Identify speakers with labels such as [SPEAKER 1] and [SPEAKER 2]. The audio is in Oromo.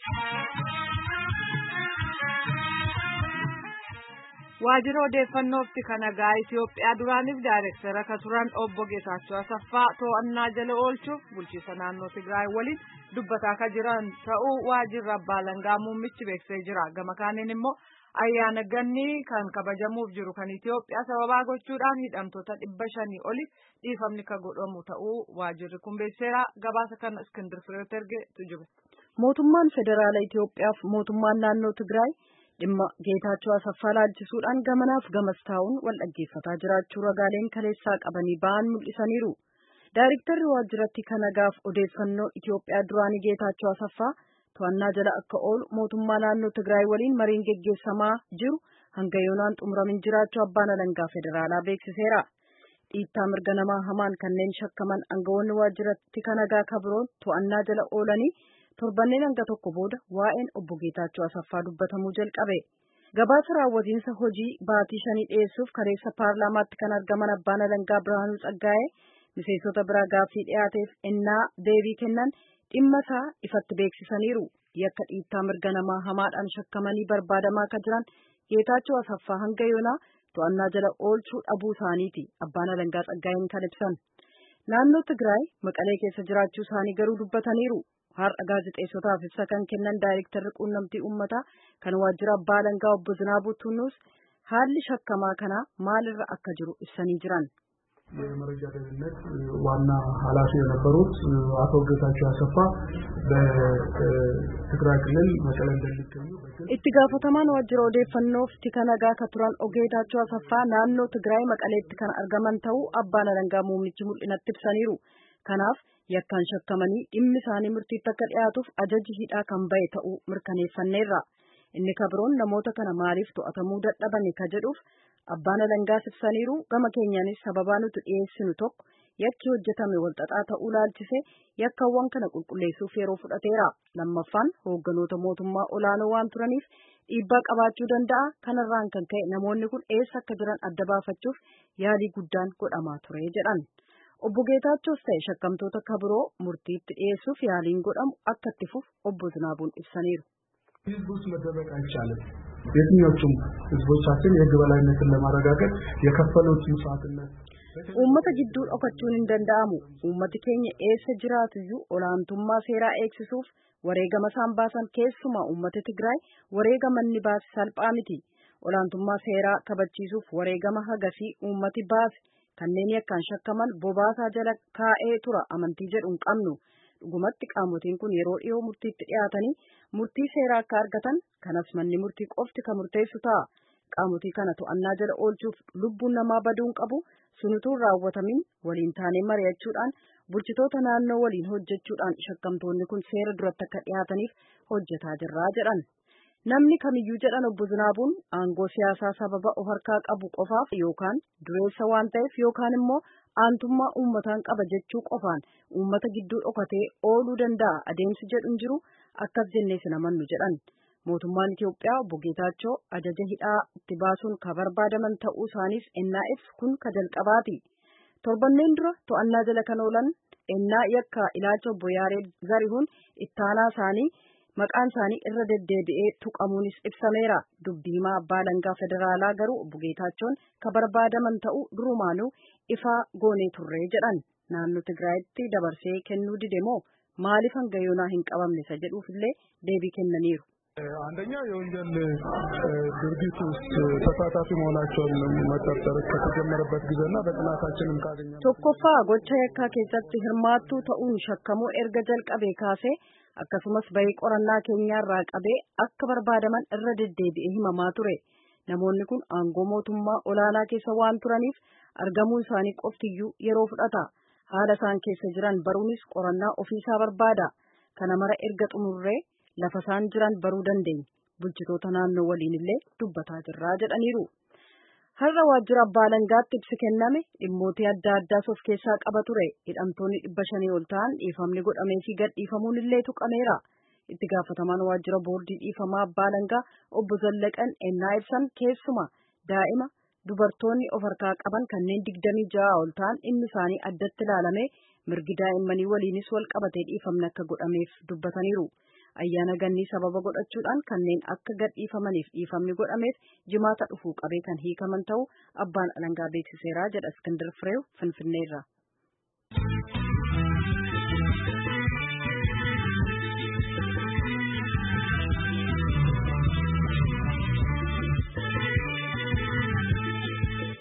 [SPEAKER 1] Waajjira odeeffannootti kan nagaa Itoophiyaa duraaniif daayirektara kan turan obbo Geetaachoo Asaffaa to'annaa jala oolchuuf bulchiinsa naannoo Tigraay waliin dubbataa kan jiran ta'uu waajjirri abbaa alangaa muummichi beeksisee jira. Gama kaaniin immoo ayyaana gannii kan kabajamuuf jiru kan Itoophiyaa sababaa gochuudhaan hidhamtoota dhibba shanii oliif dhiifamni kan godhamu ta'uu waajjirri kun beekseera. Gabaasa kana Iskindir Fireet ergeetu jiru.
[SPEAKER 2] Mootummaan federaala Itoophiyaaf mootummaan naannoo Tigraay dhimma Geetaachoo Asaffaa laalchisuudhaan gamanaaf gamas taa'uun wal dhaggeeffataa jiraachuu ragaaleen kaleessaa qabanii ba'an mul'isaniiru. Daayiriktarri waajjiratti kan nagaaf odeeffannoo Itoophiyaa duraanii Geetaachoo Asaffaa to'annaa jala akka oolu mootummaa naannoo Tigraay waliin mariin geggeessamaa jiru hanga yoonaan xumuramin jiraachuu abbaan alangaa federaalaa beeksiseera. Dhiittaa mirga namaa hamaan kanneen shakkaman aangawoonni waajjiratti kan nagaa kabiroon to'annaa jala oolanii torbanneen hanga tokko booda waa'een obbo Geetaachoo Asaffaa dubbatamuu jalqabe. Gabaasa raawwatiinsa hojii baatii shanii dhiyeessuuf kaleessa paarlaamaatti kan argaman abbaan alangaa Birhaanuu Tsaggaa'ee miseensota biraa gaaffii dhiyaateef ennaa deebii kennan dhimma isaa ifatti beeksisaniiru. Yakka dhiittaa mirga namaa hamaadhaan shakkamanii barbaadamaa akka jiran Geetaachoo Asaffaa hanga yoonaa to'annaa jala oolchuu dhabuu isaaniiti abbaan alangaa Tsaggaa'een kan ibsan. Naannoo Tigraay Maqalee keessa jiraachuu isaanii garuu dubbataniiru. Har'a gaazexeessotaaf ibsa kan kennan daayirektarri quunnamtii uummataa kan waajjira abbaa alangaa obbo Zinaabuu Tunnuus haalli shakkamaa kanaa maalirra akka jiru ibsanii jiran.
[SPEAKER 3] የመረጃ ደህንነት ዋና ኃላፊ የነበሩት አቶ ጌታቸው አሰፋ በትግራይ ክልል መቀሌ እንደሚገኙ
[SPEAKER 2] itti gaafatamaan waajjira odeeffannoof tika nagaa ka turan ogeetaachoo asaffaa naannoo tigraay maqaleetti kan argaman ta'uu abbaan alangaa muummichi mul'inatti ibsaniiru kanaaf yakkaan shakkamanii dhimmi isaanii murtiitti akka dhiyaatuuf ajaji hidhaa kan ba'e ta'uu mirkaneeffanneerra inni kabiroon namoota kana maaliif to'atamuu dadhabame ka jedhuuf abbaan alangaas ibsaniiru gama keenyaanis sababaa nuti dhiyeessinu tokko yakki hojjetame walxaxaa ta'uu laalchise yakkawwan kana qulqulleessuuf yeroo fudhateera lammaffaan hoogganoota mootummaa olaanoo waan turaniif dhiibbaa qabaachuu danda'a kanarraan kan ka'e namoonni kun eessa akka jiran adda baafachuuf yaalii guddaan godhamaa ture jedhan obbo Geetaachoos ta'e shakkamtoota kabiroo murtiitti dhiyeessuuf yaaliin godhamu akka itti fufu obbo Zinaabuun ibsaniiru.
[SPEAKER 3] ህዝብ ውስጥ መደበቅ አይቻልም። የትኞቹም ህዝቦቻችን የህግ በላይነትን ለማረጋገጥ የከፈሉት መስዋዕትነት
[SPEAKER 2] Uummata gidduu dhokachuun hin danda'amu. Uummati keenya eessa jiraatuyyuu olaantummaa seeraa eegsisuuf wareegama isaan baasan keessumaa uummata Tigraay wareegama inni baase salphaa miti. Olaantummaa seeraa kabachiisuuf wareegama hagasii uummati baase kanneen yakkaan shakkaman bobaasaa jala kaa'ee tura amantii jedhu hin qabnu. Dhugumatti qaamotiin kun yeroo dhiyoo murtiitti dhiyaatanii murtii seeraa akka argatan kanas manni murtii qofti kan murteessu ta'a. Qaamotii kana to'annaa jala oolchuuf lubbuun namaa baduun qabu sunutuun raawwatamin waliin taanee mari'achuudhaan bulchitoota naannoo waliin hojjechuudhaan shakkamtoonni kun seera duratti akka dhiyaataniif hojjetaa jirraa jedhan. Namni kamiyyuu jedhan obbo Zinaabuun aangoo siyaasaa sababa of harkaa qabu qofaaf yookaan dureessa waan ta'eef yookaan immoo aantummaa uummataan qaba jechuu qofaan uummata gidduu dhokatee ooluu danda'a adeemsi jedhu hin jiru akkas jennee sin amannu jedhan. Mootummaan Itoophiyaa obbo Geetaachoo ajaja hidhaa itti baasuun ka barbaadaman ta'uu isaaniif ennaa ibsu kun ka jalqabaati. Torbanneen dura to'annaa jala kan oolan ennaa yakka ilaalcha obbo Yaareed Zarihuun ittaanaa isaanii maqaan isaanii irra deddeebi'ee tuqamuunis ibsameera. Dubbiimaa abbaa alangaa federaalaa garuu obbo Geetaachoon ka barbaadaman ta'uu durumaanuu ifaa goonee turree jedhan. Naannoo Tigraayitti dabarsee kennuu dide moo maaliif hanga yoonaa hin qabamne isa jedhuufillee deebii kennaniiru.
[SPEAKER 3] አንደኛ የወንጀል ድርጊት ውስጥ ተሳታፊ መሆናቸውን መጠርጠር ከተጀመረበት ጊዜና በጥናታችንም ካገኘ
[SPEAKER 2] tokkoffaa gocha yakkaa keessatti hirmaattuu ta'uun shakkamuu erga jalqabee kaasee akkasumas bahii qorannaa keenyaarraa qabee akka barbaadaman irra deddeebi'ee himamaa ture namoonni kun aangoo mootummaa olaanaa keessa waan turaniif argamuun isaanii qoftiyyuu yeroo fudhata haala isaan keessa jiran baruunis qorannaa ofiisaa barbaada kana mara erga xumurree lafa isaan jiran baruu dandeenya bulchitoota naannoo waliin illee dubbataa jirraa jedhaniiru. Har'a waajjira abbaa alangaatti ibsi kenname dhimmootii adda addaas of keessaa qaba ture hidhamtoonni dhibba shanii ol ta'an dhiifamni godhamee fi gad dhiifamuun illee tuqameera. Itti gaafatamaan waajjira boordii dhiifamaa abbaa alangaa obbo Zallaqan ennaa ibsan keessuma daa'ima dubartoonni of harkaa qaban kanneen digdamii ja'a ol ta'an dhimmi isaanii addatti ilaalamee mirgi daa'immanii waliinis wal qabatee dhiifamni akka godhameef dubbataniiru. ayyaana gannii sababa godhachuudhaan kanneen akka gadhiifamaniif dhiifamni godhameef jimaata dhufuu qabee kan hiikaman ta'uu abbaan alangaa beeksiseera jedha Iskindir Fireew Finfinneerra.